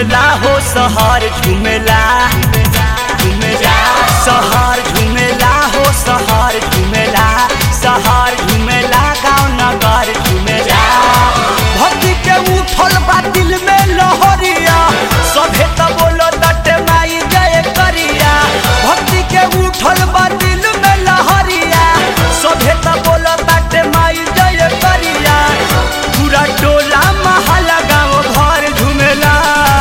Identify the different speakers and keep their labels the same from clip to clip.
Speaker 1: झुमेला हो सहर झुमेला झुमेला सहर झुमेला हो सहर झुमेला सहर झुमेला गाँव नगर झुमेला भक्ति के उठल बा दिल में लहरिया सभे त बोलो दटे माई जय करिया भक्ति के उठल बा दिल में लहरिया सभे त बोलो दटे माई जय करिया पूरा टोला महला गाँव घर झुमेला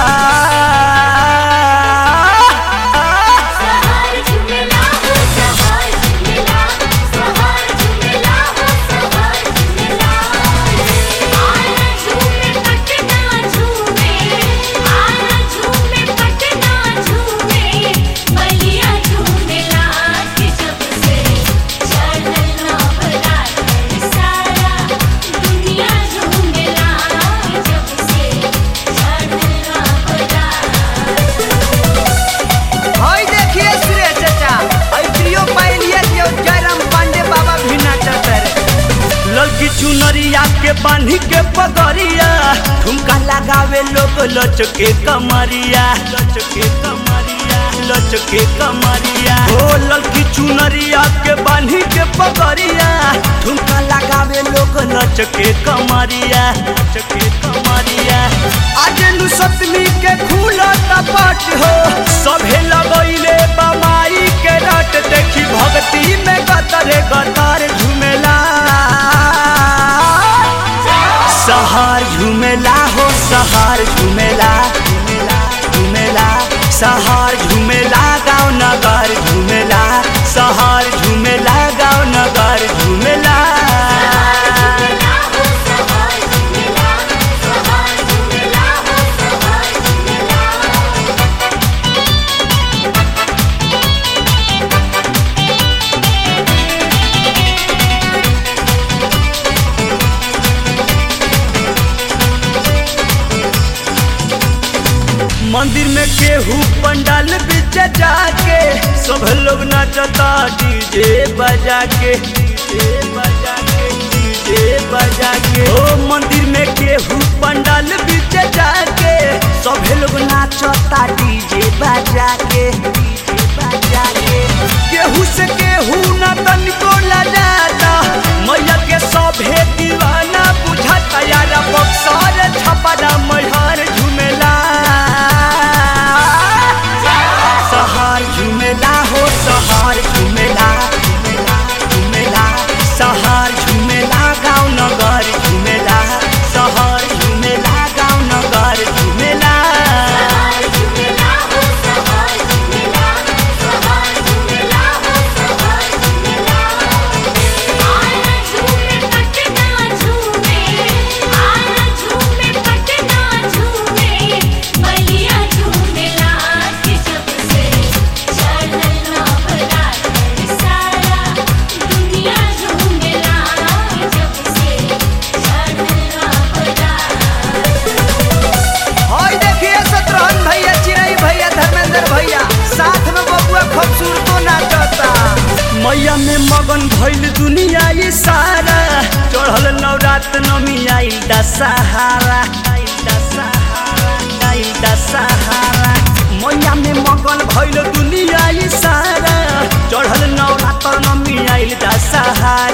Speaker 2: सहार झुमेला हो सहार झुमेला सहार झुमेला हो सहार झुमेला आना झूमे पटना झूमे आना झूमे पटना झूमे बलिया झूमेला के जब से चढ़ल नवरात सारा दुनिया झूमेला के जब से चढ़ल नवरात
Speaker 1: हई देखिए सुरेश चाचा हई प्रियो पाइलिए दियो जयराम पांडे बाबा भी नाचत रे लड़की चुनरिया के बांधी के पगड़िया ठुमका लगावे लोग लचके कमरिया लचके कमरिया लचके कमरिया ओ लड़की चुनरिया के बांधी के पगड़िया ठुमका लगावे लोग लचके कमरिया लचके कमरिया आज नु सतमी के खुला टपट हो सभे लगैले बमाई के रट देखी भक्ति में गतरे गतर झुमेला सहार झुमेला हो सहार झुमेला झुमेला सहार झुमेला गाँव नगर झुमेला सहार झुमेला गाँव नगर झुमेला
Speaker 2: झुमेला हो सहार झुमेला सहार झुमेला हो सहार झुमेला
Speaker 1: मंदिर में केहू पंडाल बीच जाके सब लोग नाचता डीजे बजा के डीजे बजा के डीजे बजा के ओ मंदिर में केहू पंडाल बीच जाके सब लोग नाचता डीजे बजा के डीजे बजा के केहू से केहू ना तनिको लजाता मैया के सभे दीवाना बुझाता यार बक्सर छपरा मैहर झुमेला सहार झुमेला हो सहार झुमेला झुमेला सहार झुमेला गाँव नगर झुमेला सहार झुमेला गाँव नगर झुमेला
Speaker 2: सहार झुमेला हो सहार झुमेला सहार झुमेला हो सहार झुमेला आना झूमे पटना झूमे आना झूमे पटना झूमे बलिया झूमेला के जब से चढ़ल नवरात सारा दुनिया झूमेला के जब से चढ़ल नवरात
Speaker 1: हई देखिए शत्रुघ्न भैया चिरई भैया धर्मेंद्र भैया साथ में बबुआ खूबसूरतो नाचता मैया में मगन भइल दुनिया ये सारा चढ़ल नवरात नमी आइल दशहरा आइल दशहरा आइल दशहरा मैया में मगन भइल दुनिया ये सारा चढ़ल नवरात नमी आइल दशहरा